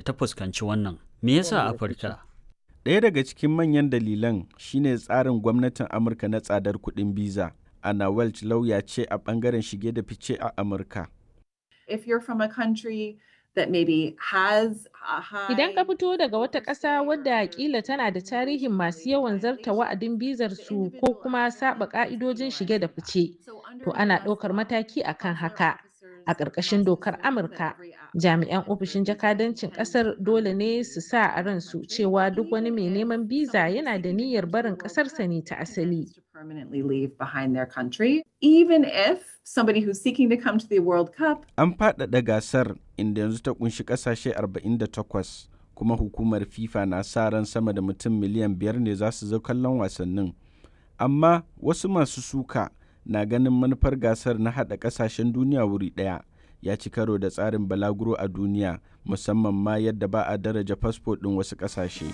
ta fuskanci wannan. Me yasa Afirka? Ɗaya daga cikin manyan dalilan shine tsarin gwamnatin Amurka na tsadar kuɗin biza. Anna Welch lauya ce a ɓangaren shige da fice a Amurka. If you're from a country that maybe has a high Idan ka fito daga wata ƙasa wadda kila tana da tarihin masu yawan zarta wa'adin bizar su ko kuma saba ƙa'idojin shige da fice, to ana ɗaukar mataki akan haka. A ƙarƙashin dokar Amurka, jami'an ofishin jakadancin ƙasar dole ne su sa a ransu cewa duk wani mai neman biza yana da niyyar barin ƙasarsa ne ta asali. to permanently leave behind their country, even if somebody who's seeking to come to the World Cup An faɗaɗa gasar inda yanzu ta kunshi ƙasashe 48 kuma hukumar FIFA na sa ran sama da mutum miliyan biyar ne za su zo kallon wasannin. Amma wasu masu suka na ganin manufar gasar na haɗa ƙasashen duniya wuri ɗaya ya ci karo da tsarin balaguro a duniya musamman ma yadda ba a daraja fasfo ɗin wasu ƙasashe.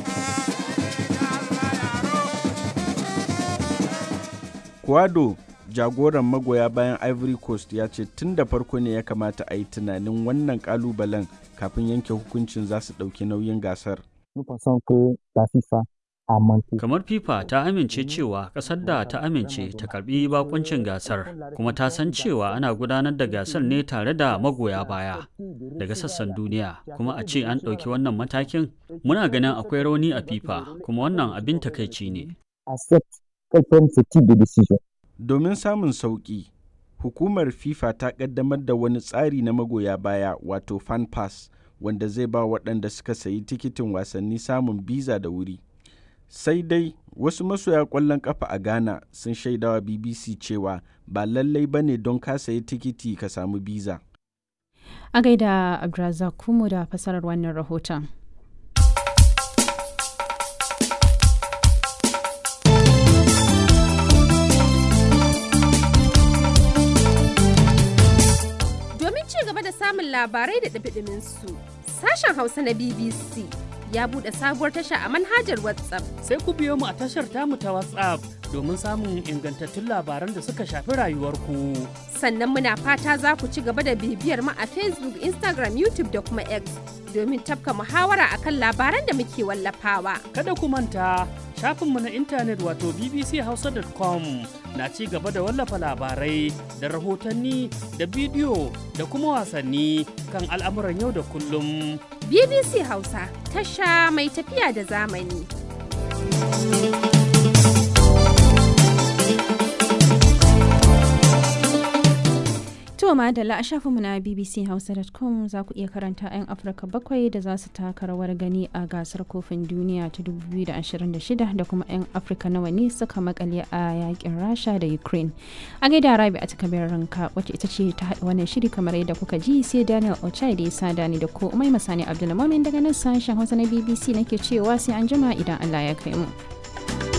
Kwado jagoran magoya bayan Ivory Coast ya ce tun da farko ne ya kamata a yi tunanin wannan kalubalen kafin yanke hukuncin za su ɗauki nauyin gasar. Nous pensons que la FIFA a manqué. Kamar FIFA ta amince cewa ƙasar da ta amince ta karbi bakuncin gasar kuma ta san cewa ana gudanar da gasar ne tare da magoya baya daga sassan duniya kuma a ce an ɗauki wannan matakin muna ganin akwai rauni a FIFA kuma wannan abin takaici ne. accepte qu'elle prenne ce type de décision. Domin samun sauƙi, hukumar FIFA ta ƙaddamar da wani tsari na magoya baya wato fan pass wanda zai ba waɗanda suka sayi tikitin wasanni samun biza da wuri. Sai dai wasu masoya ƙwallon ƙafa a Ghana sun shaidawa BBC cewa ba lallai ba ne don ka sayi tikiti ka samu biza. A gaida Abdulrazak Kumu da fasarar wannan rahoton. Domin ci gaba da samun labarai da ɗumi su sashen Hausa na BBC ya buɗe sabuwar tasha a manhajar WhatsApp. sai ku biyo mu a tashar tamu ta WhatsApp domin samun ingantattun labaran da suka shafi rayuwarku. Sannan muna fata za ku ci gaba da bibiyar mu a Facebook, Instagram, YouTube da kuma X domin tafka muhawara akan labaran da muke wallafawa. Kada ku manta shafinmu na intanet wato bbchausa.com na ci gaba da wallafa labarai da rahotanni da bidiyo da kuma wasanni kan al'amuran yau da kullum. BBC Hausa, tasha mai tafiya da zamani. To madalla a shafinmu na bbchausa.com za ku iya karanta 'yan Afirka bakwai da za su taka rawar gani a gasar kofin duniya ta 2026 da kuma 'yan Afirka nawa ne suka makale a yakin Rasha da Ukraine. A gaida Rabi a takabar ranka wacce ita ce ta haɗa wannan shiri kamar yadda kuka ji sai Daniel Ochai da ya sa dani da ko Umai Masani Abdulmamin daga nan sashen Hausa na BBC nake cewa sai an jima idan Allah ya kai mu.